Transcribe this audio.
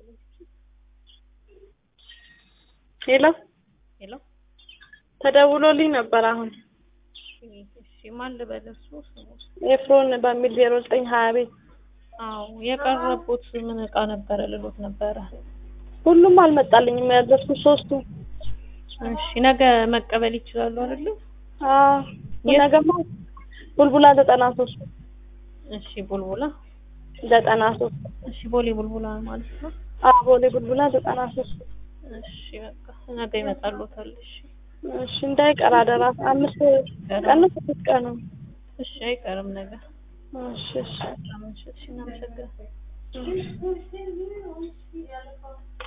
ሄሎ ሄሎ ተደውሎልኝ ነበር አሁን እሺ ማን ልበል እሱ ስሙ ኤፍሮን በሚል ዜሮ ዘጠኝ ሀያ ቤት አዎ የቀረቡት ምን እቃ ነበረ ልሎት ነበረ ሁሉም አልመጣልኝም ያዘዝኩት ሶስቱ እሺ ነገ መቀበል ይችላሉ አይደል አዎ ነገማ ቡልቡላ ዘጠና ሶስት እሺ ቡልቡላ ዘጠና ሶስት እሺ ቦሌ ቡልቡላ ማለት ነው አዎ ቦሌ ቡልቡላ ዘጠና ሶስት እሺ በቃ ነገ ይመጣሉታል እሺ እሺ እንዳይቀር አደራ አምስት ቀን ነው ስድስት ቀን ነው እሺ አይቀርም ነገ እሺ እሺ እሺ እናመሰግናለን